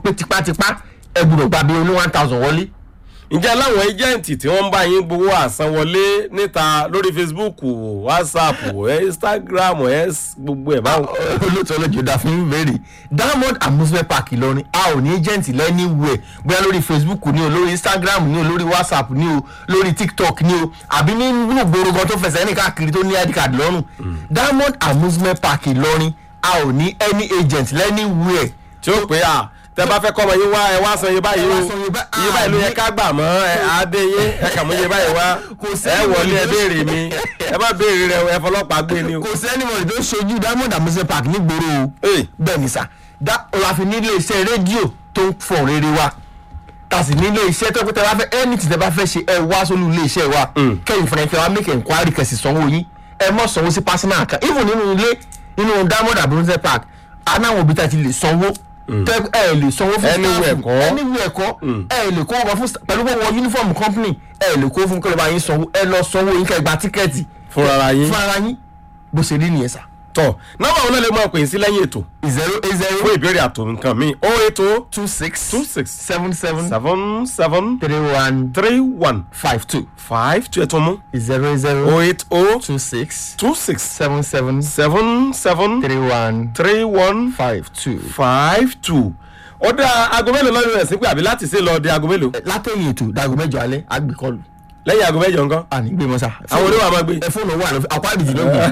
pé tipátipá ẹ gbọ́dọ̀ gba bí oní one thousand wọlé ǹjẹ́ láwọn ẹjẹ́ǹtì tí wọ́n ń bá yín gbowó àsanwọlé níta lórí facebook whatsapp instagram ẹ̀ gbogbo ẹ̀ báwọn. olóòtú ọlọ́jọ́ dá fún ìbéèrè diamond amusement park ìlọrin a ò ní agent lẹ́niwẹ̀ bóyá lórí facebook ni o lórí instagram ni o lórí whatsapp ni o lórí tiktok ni o àbí nínú ìgboro gan tó fẹsẹ̀ ní káàkiri tó ní id card lọ́rùn diamond amusement park ìlọrin a ò ní any agent lẹ́niwẹ̀ tí ó pé à tẹ bá fẹ́ kọ́ ọmọ yín wá ẹ wá san iye báyìí Ẹ o wá san iye bá- iye báyìí ló yẹ ká gbà mọ́ ẹ adé yín ẹ kà mú iye báyìí wá Kò sí ẹ wọlé ẹ ìwọlé. béèrè mi ẹ má béèrè rẹ o, ẹ fọlọ́pàá gbé ni o. kò sí anybody tó ṣojú diamond amusement park nígboro o Hey. bẹ́ẹ̀ ni sà dá ọ̀làfi nílé iṣẹ́ rédíò tó ń fọ̀ rere wa ta sì nílé iṣẹ́ tó pété bá fẹ́ anything tẹ́ bá fẹ́ ṣe ẹ wá sólú ilé iṣẹ́ wa kẹ́yìn fúnra ẹ̀kẹ́ wa make enquiry kẹ̀sì sanwó yín ẹ mọ̀ sanwó sí personal account even nínú ilé nínú diamond amusement park anáwọn òbí tá a ti lè sanwó tẹ ẹ lè sanwó fún Anywhere staff. kọ́. anywhere kọ́ ẹ lè kó wọn fún sta- pẹ̀lú pé wọ́n uniform company ẹ lè kó fún kọ́lọ́ba yín sanwó ẹ lọ sanwó yín kẹ́ gba tíkẹ́ẹ̀tì fúnra yín. fún ara yín bó ṣe rí nìyẹn sà. tọ nọ́mbà wọn náà lè máa pè é sí lẹ́yìn ètò zero eight zero fún ìbéèrè àtò nǹkan mi o eight o two six two six seven seven seven seven three one three one five two five two ẹ̀tọ́ mú zero zero o eight o two six two six seven seven seven seven three one three one five two. five two ó dá aago mélòó lọ́dún rẹ̀ sí pé àbí láti ṣe lọ di aago mélòó látẹ̀yìn ètò dago mẹ́jọ alẹ́ àgbékọlù lẹ́yìn aago mẹ́jọ nǹkan àní gbé mọ́sá. àwọn oníwà máa gbé. ẹ fóònù wà lọ àpá ìbìjì ló gbé.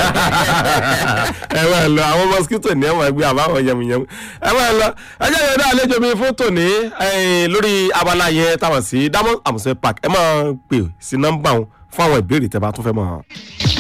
ẹ máa lọ àwọn mosquito ní ẹ máa gbé àbáwọn yẹmuyẹmu ẹ máa lọ ẹjẹ yẹn dá àlejò mi fún tòní eh, lórí abala yẹn táwọn sí diamond amusement park ẹ máa pè sí nọ́mbà wọn fún àwọn ìbéèrè tẹ́ bá tún fẹ́ mọ̀.